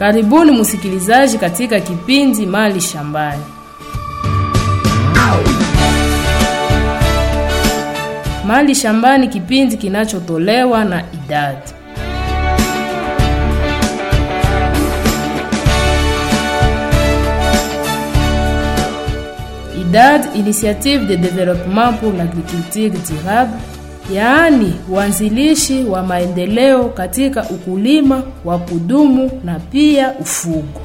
Karibuni msikilizaji katika kipindi Mali Shambani. Mali Shambani, kipindi kinachotolewa na idadi IDAD, Initiative de Développement pour l'Agriculture Durable, yaani uanzilishi wa maendeleo katika ukulima wa kudumu na pia ufugo.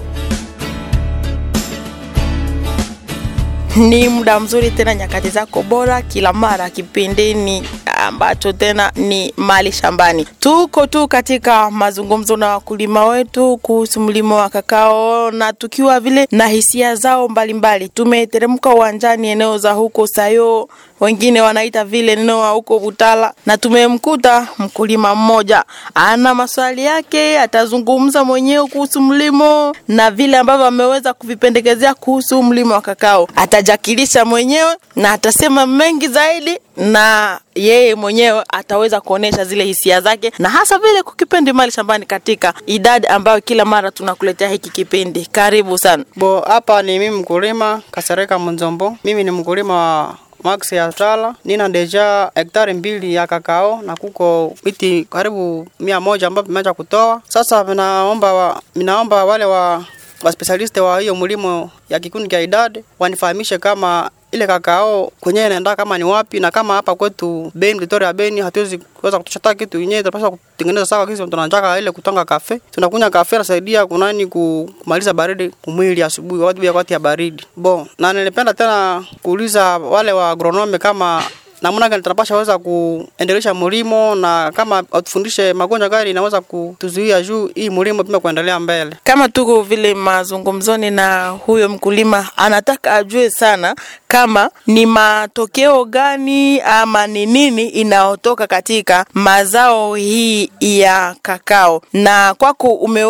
Ni muda mzuri tena, nyakati zako bora, kila mara kipindini ambacho tena ni mali shambani. Tuko tu katika mazungumzo na wakulima wetu kuhusu mlimo wa kakao na tukiwa vile na hisia zao mbalimbali. Tumeteremka uwanjani eneo za huko Sayo, wengine wanaita vile eneo wa huko Butala, na tumemkuta mkulima mmoja ana maswali yake, atazungumza mwenyewe kuhusu mlimo na vile ambavyo ameweza kuvipendekezea kuhusu mlimo wa kakao. Atajakilisha mwenyewe na atasema mengi zaidi na yeye mwenyewe ataweza kuonesha zile hisia zake na hasa vile kukipendi mali shambani katika idadi ambayo kila mara tunakuletea hiki kipindi. Karibu sana. Bo, hapa ni mimi mkulima Kasereka Munzombo. Mimi ni mkulima wa max ya tala, nina deja hektari mbili ya kakao na kuko miti karibu mia moja ambayo vimeanza kutoa. Sasa minaomba wa, minaomba wale wa wa specialist wa hiyo mlimo ya kikundi cha idadi wanifahamishe kama ile kakao kwenyewe inaenda kama ni wapi, na kama hapa kwetu Beni, Victoria Beni, hatuwezi kuweza kutosha kitu yenyewe, tunapaswa kutengeneza sawa kisi tunataka ile kutonga kafe, tunakunywa kafe, nasaidia kunani kumaliza baridi kumwili asubuhi, wakati ya wakati ya baridi bo. Na nilipenda tena kuuliza wale wa agronome kama namna gani tunapasha weza kuendelesha mlimo na kama watufundishe magonjwa gani inaweza kutuzuia juu hii mlimo pima kuendelea mbele. Kama tuko vile mazungumzoni na huyo mkulima, anataka ajue sana kama ni matokeo gani ama ni nini inayotoka katika mazao hii ya kakao. Na kwako ume,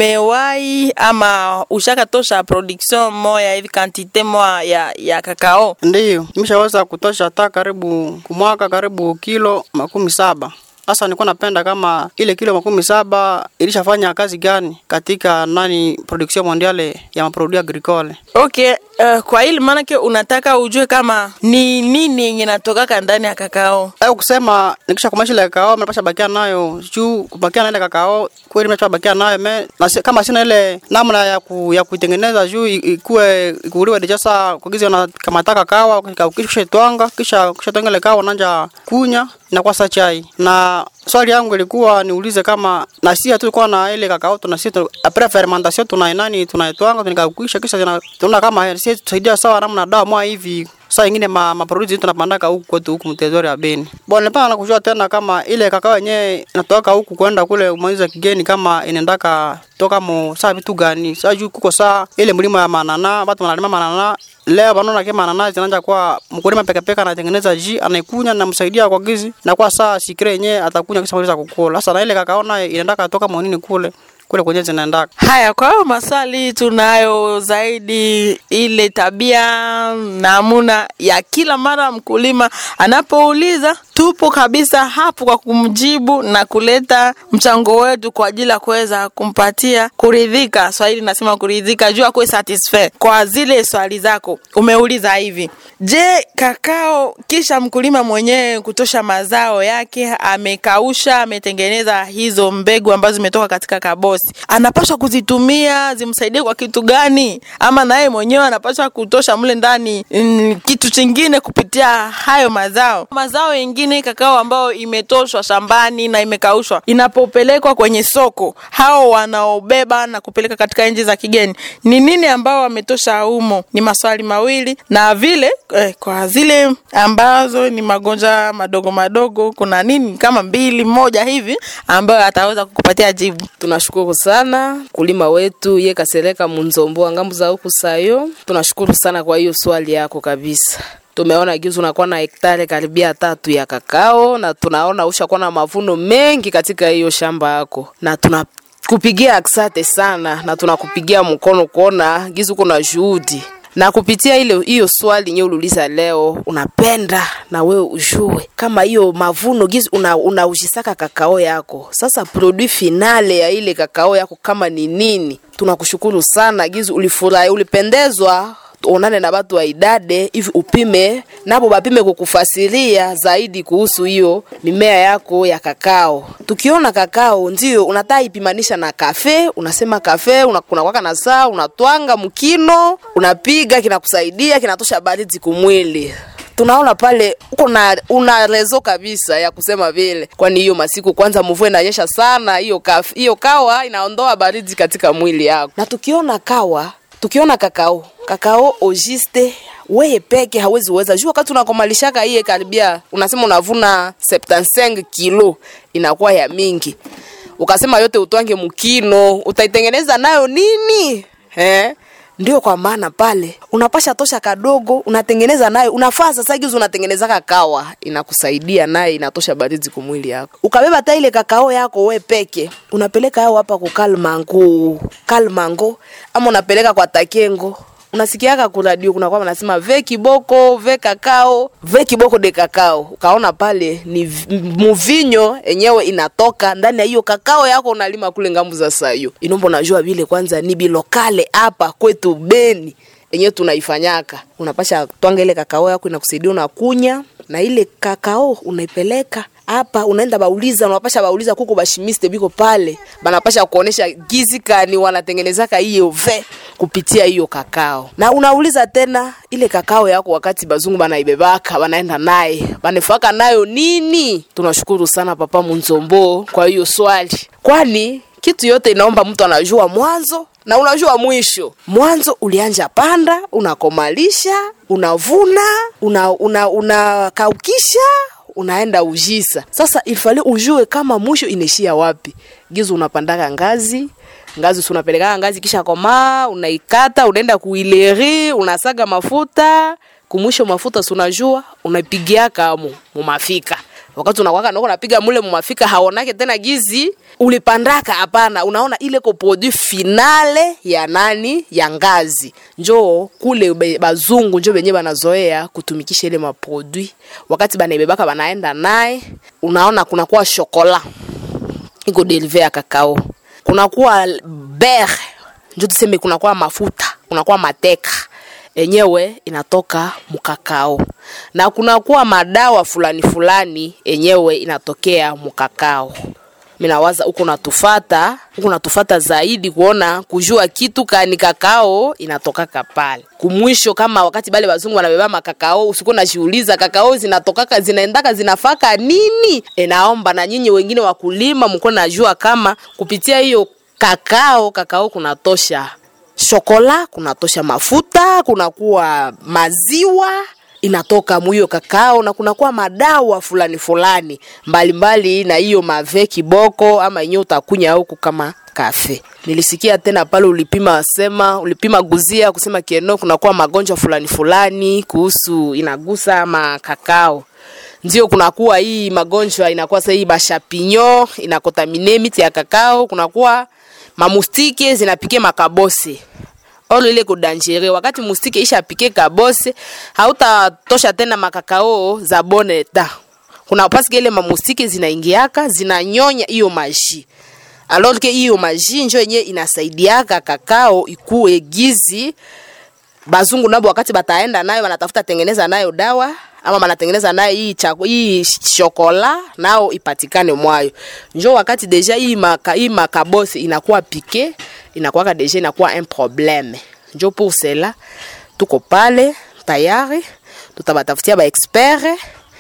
umewahi ama ushakatosha production moya hivi kantite moya ya, ya kakao? Ndiyo, nimeshaweza kutosha hata karibu kumwaka karibu kilo makumi saba. Sasa nilikuwa napenda kama ile kilo makumi saba ilishafanya kazi gani katika nani production mondiale ya maproduit agricole. Okay, uh, kwa hili maanake unataka ujue kama ni nini yenye natokaka ndani ya kakao. Au kusema nikisha kumaisha ile kakao mnapasha bakia nayo juu kubakia na ile kakao kweli mnapasha bakia nayo me na si, kama sina ile namna ya ku, ya kuitengeneza juu ikue ikuliwe deja saa kugiza na kama taka kawa kisha twanga kisha kisha twanga ile kawa nanja kunya inakuwa sa chai na swali yangu ilikuwa niulize kama na sisi tulikuwa na ile kakao tuna sisi après fermentation tuna nani tunaitwanga tunikakwisha kisha tunaona kama sisi tusaidia sawa namna dawa mwa hivi saa ingine ma, ma produce tunapandaka huku kwetu huku mtezori ya Beni. Bwana nilipanga na kujua tena kama ile kakao yenyewe inatoka huku kwenda kule umaliza kigeni kama inaendaka toka mo saa vitu gani. Saa juu kuko saa ile mlimo ya manana, watu wanalima manana leo wanaona kama manana zinaanza kwa mkulima peke peke anatengeneza ji anaikunya na msaidia kwa gizi na kwa saa sikire yenyewe atakunya kisha maliza kukula. Sasa na ile kakao nayo inaendaka toka monini kule kule kwenye zinaendaka. Haya, kwa hiyo maswali tunayo zaidi ile tabia namuna ya kila mara mkulima anapouliza, tupo kabisa hapo kwa kumjibu na kuleta mchango wetu kwa ajili ya kuweza kumpatia kuridhika. Swahili nasema kuridhika, juu akuwe satisfied kwa zile swali zako umeuliza hivi. Je, kakao kisha mkulima mwenyewe kutosha mazao yake, amekausha, ametengeneza hizo mbegu ambazo zimetoka katika kabosi, anapaswa kuzitumia zimsaidie kwa kitu gani? Ama naye mwenyewe anapaswa kutosha mle ndani mm, kitu chingine kupitia hayo mazao. Mazao yengine kakao ambayo imetoshwa shambani na imekaushwa, inapopelekwa kwenye soko, hao wanaobeba na kupeleka katika nchi za kigeni, ni nini ambao wametosha humo? Ni maswali mawili na vile eh, kwa zile ambazo ni magonjwa madogo madogo, kuna nini kama mbili moja hivi ambayo ataweza kukupatia jibu. Tunashukuru sana kulima wetu ye Kasereka Munzombo ngambo za huku Sayo. Tunashukuru sana kwa hiyo swali yako kabisa. Tumeona gizu unakuwa na hektari karibia tatu ya kakao na tunaona ushakuwa na mavuno mengi katika hiyo shamba yako na tuna kupigia aksate sana na tunakupigia mkono kuona gizu kuna juhudi na kupitia ile hiyo swali nye uliuliza leo, unapenda na wewe ujue kama hiyo mavuno gizi una, unaujisaka kakao yako. Sasa produit finale ya ile kakao yako kama ni nini? Tunakushukuru sana gizi, ulifurahi, ulipendezwa onane na batu wa idade hivi upime nabo bapime kukufasiria zaidi kuhusu hiyo mimea yako ya kakao. Tukiona kakao ndio unataka ipimanisha na kafe, unasema kafe unakwaka na saa unatwanga mkino, unapiga kinakusaidia, kinatosha baridi kumwili tunaona pale uko na una rezo kabisa ya kusema vile, kwani hiyo masiku kwanza mvua inanyesha sana, hiyo kaf- hiyo kawa inaondoa baridi katika mwili yako. Na tukiona kawa, tukiona kakao, kakao ogiste weye peke hawezi weza juu, wakati unakomalishaka iye karibia, unasema unavuna 75 kilo, inakuwa ya mingi, ukasema yote utwange mkino, utaitengeneza nayo nini eh? ndio kwa maana pale unapasha tosha kadogo unatengeneza nayo unafaa sasa gizi unatengeneza kakawa inakusaidia naye inatosha baridi kumwili yako ukabeba hata ile kakao yako we peke unapeleka yao hapa kukalmango kalmango ama unapeleka kwa takengo unasikiaka kuradio kuna kwamba nasema ve kiboko ve kakao ve kiboko de kakao ukaona pale ni v- muvinyo enyewe inatoka ndani ya hiyo kakao yako unalima kule ngambu za sayo inombo najua vile kwanza ni bilokale hapa kwetu beni enyewe tunaifanyaka unapasha twanga ile kakao yako inakusaidia unakunya na ile kakao unaipeleka hapa unaenda bauliza unapasha bauliza kuko bashimiste biko pale banapasha kuonesha gizi kani wanatengenezaka hiyo ve kupitia hiyo kakao na unauliza tena ile kakao yako wakati bazungu banaibebaka banaenda naye banefaka nayo nini tunashukuru sana papa munzombo kwa hiyo swali kwani kitu yote inaomba mtu anajua mwanzo na unajua mwisho mwanzo ulianja panda unakomalisha unavuna una, una, unakaukisha unaenda ujisa sasa ilifali ujue kama mwisho inaishia wapi gizo unapandaka ngazi ngazi si unapelekaka ngazi kisha komaa unaikata unaenda kuileri unasaga mafuta kumwisho mafuta si unajua unaipigiaka amo mumafika wakati unakwaka nako napiga mule mumafika haonake tena gizi ulipandaka hapana unaona ile ko produit finale ya nani ya ngazi njoo kule be- bazungu njo benye banazoea kutumikisha ile maproduit wakati banaibebaka banaenda naye unaona kunakuwa shokola iko derive ya kakao kunakuwa ber njo tuseme kunakuwa mafuta kunakuwa mateka enyewe inatoka mukakao na kunakuwa madawa fulani fulani enyewe inatokea mukakao minawaza huko natufata huko natufata zaidi kuona kujua kitu kani kakao inatokaka pale kumwisho kama wakati bale wazungu wanabeba makakao usikuwa najiuliza kakao zinatokaka zinaendaka zinafaka nini enaomba na nyinyi wengine wakulima mko najua kama kupitia hiyo kakao kakao kunatosha shokola kunatosha mafuta kunakuwa maziwa inatoka mwiyo kakao na kunakuwa madawa fulani fulani mbalimbali na hiyo mave kiboko ama yenyewe utakunya huku kama kafe nilisikia tena pale ulipima sema ulipima guzia kusema kieno kunakuwa magonjwa fulani fulani kuhusu inagusa ama kakao ndio kunakuwa hii magonjwa inakuwa sasa hii bashapinyo inakotamine miti ya kakao kunakuwa mamustike zinapike makabose olo ile kudangere wakati mustike isha pike kabose hautatosha tena makakao za boneta kuna paske ile mamustike zinaingiaka zinanyonya hiyo maji alors que hiyo maji njo yenye inasaidiaka kakao ikue gizi bazungu nabo wakati bataenda nayo wanatafuta tengeneza nayo dawa ama banatengeneza nayo hii chako hii shokola nao ipatikane mwayo njo wakati deja hii maka, hii makabosi inakuwa pike inakuwaka deja inakuwa un problème njo pour cela tuko pale tayari tutabatafutia ba expert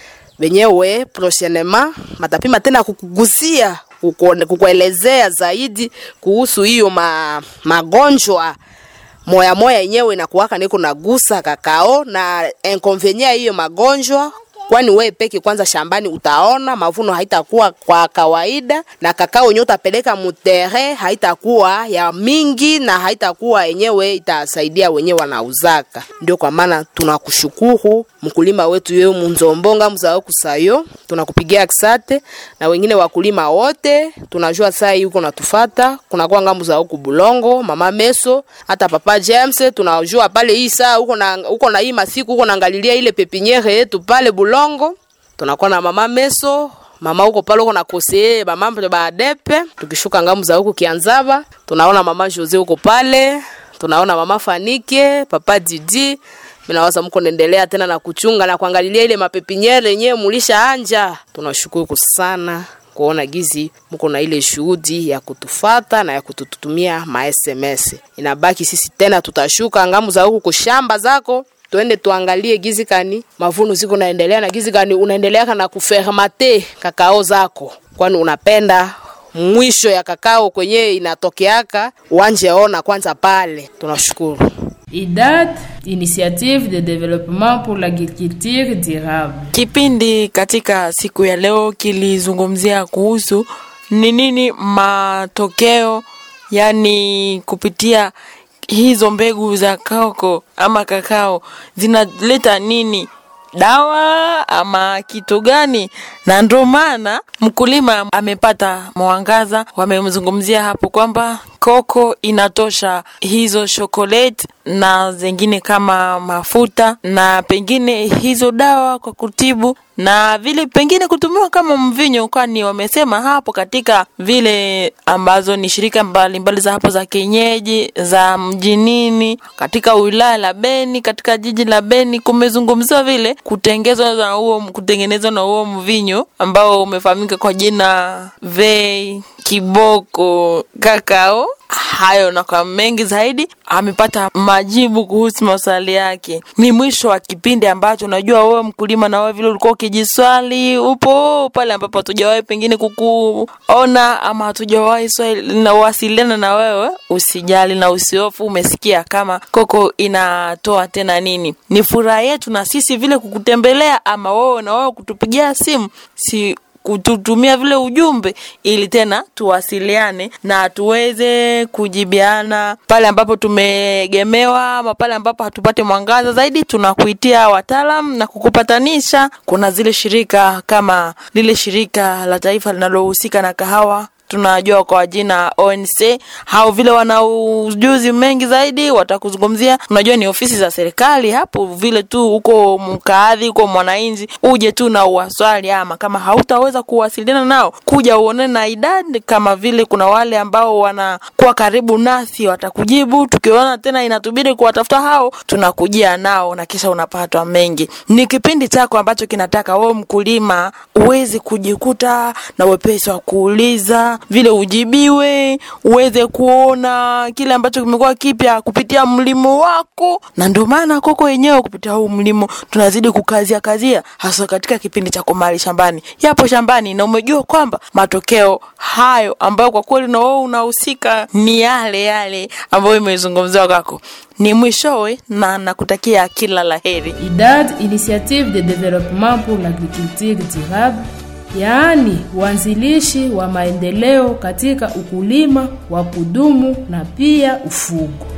wenyewe prochainement matapima tena kukugusia kukuone- kukuelezea zaidi kuhusu hiyo ma, magonjwa moya moya yenyewe inakuwaka niko nagusa kakao na inconvenient ya hiyo magonjwa kwani we peke kwanza shambani utaona mavuno haitakuwa kwa kawaida na kakao yenyewe utapeleka mutere haitakuwa ya mingi na haitakuwa yenyewe itasaidia wenyewe wanauzaka ndio kwa maana tunakushukuru mkulima wetu yeye munzombo ngambu za kusayo tunakupigia kisate na wengine wakulima wote tunajua saa hii uko natufata kunakuwa ngambu za huku bulongo mama meso hata papa james tunajua pale hii saa uko na uko na hii masiku uko naangalilia ile pepiniere yetu pale bulongo tunakuwa na mama meso mama huko pale uko na kosee mamambo baadepe tukishuka ngamu za huku kianzaba tunaona mama jose huko pale tunaona mama fanike papa didi minawaza mko naendelea tena na kuchunga na kuangalilia ile mapepiniere yenyewe mulisha anja tunashukuru sana kuona gizi mko na ile shuhudi ya kutufata na ya kututumia ma SMS. Inabaki sisi tena tutashuka ngamu za huku kushamba zako tuende tuangalie gizi kani mavuno ziko naendelea na gizi kani unaendelea na kufermate kakao zako, kwani unapenda mwisho ya kakao kwenye inatokeaka wanje ona kwanza pale. Tunashukuru. IDAD, Initiative de Développement pour l'Agriculture Durable. Kipindi katika siku ya leo kilizungumzia kuhusu ni nini matokeo, yani kupitia hizo mbegu za koko ama kakao zinaleta nini dawa ama kitu gani na ndo maana mkulima amepata mwangaza wamemzungumzia hapo kwamba koko inatosha hizo chocolate na zingine kama mafuta na pengine hizo dawa kwa kutibu na vile pengine kutumiwa kama mvinyo kwani wamesema hapo katika vile ambazo ni shirika mbalimbali mbali za hapo za kienyeji za mjinini katika wilaya la beni katika jiji la beni kumezungumziwa vile kutengezwa na huo kutengenezwa na huo mvinyo ambao umefahamika kwa jina vei kiboko kakao hayo na kwa mengi zaidi amepata majibu kuhusu maswali yake ni mwisho wa kipindi ambacho unajua wewe mkulima na wewe vile ulikuwa ukijiswali upo pale ambapo hatujawahi pengine kukuona ama hatujawahi na wasiliana na wewe usijali na usiofu umesikia kama koko inatoa tena nini ni furaha yetu na sisi vile kukutembelea ama wewe na wewe kutupigia simu si kututumia vile ujumbe ili tena tuwasiliane na tuweze kujibiana pale ambapo tumeegemewa ama pale ambapo hatupate mwangaza zaidi tunakuitia wataalam na kukupatanisha kuna zile shirika kama lile shirika la taifa linalohusika na kahawa tunajua kwa jina ONC hao vile wana ujuzi mengi zaidi watakuzungumzia unajua ni ofisi za serikali hapo vile tu huko mkaadhi huko mwananchi uje tu na uwaswali ama kama hautaweza kuwasiliana nao kuja uone na idadi kama vile kuna wale ambao wanakuwa karibu nasi watakujibu tukiona tena inatubidi kuwatafuta hao tunakujia nao na kisha unapatwa mengi ni kipindi chako ambacho kinataka wewe mkulima uweze kujikuta na wepesi wa kuuliza vile ujibiwe uweze kuona kile ambacho kimekuwa kipya kupitia mlimo wako na ndio maana koko yenyewe kupitia huu mlimo tunazidi kukazia kazia hasa katika kipindi cha kumali shambani yapo shambani na umejua kwamba matokeo hayo ambayo kwa kweli na wewe unahusika ni yale yale ambayo imezungumziwa kwako ni mwishowe na nakutakia kila la heri IDAD, Initiative de Développement pour l'Agriculture Durable yaani uanzilishi wa maendeleo katika ukulima wa kudumu na pia ufugo.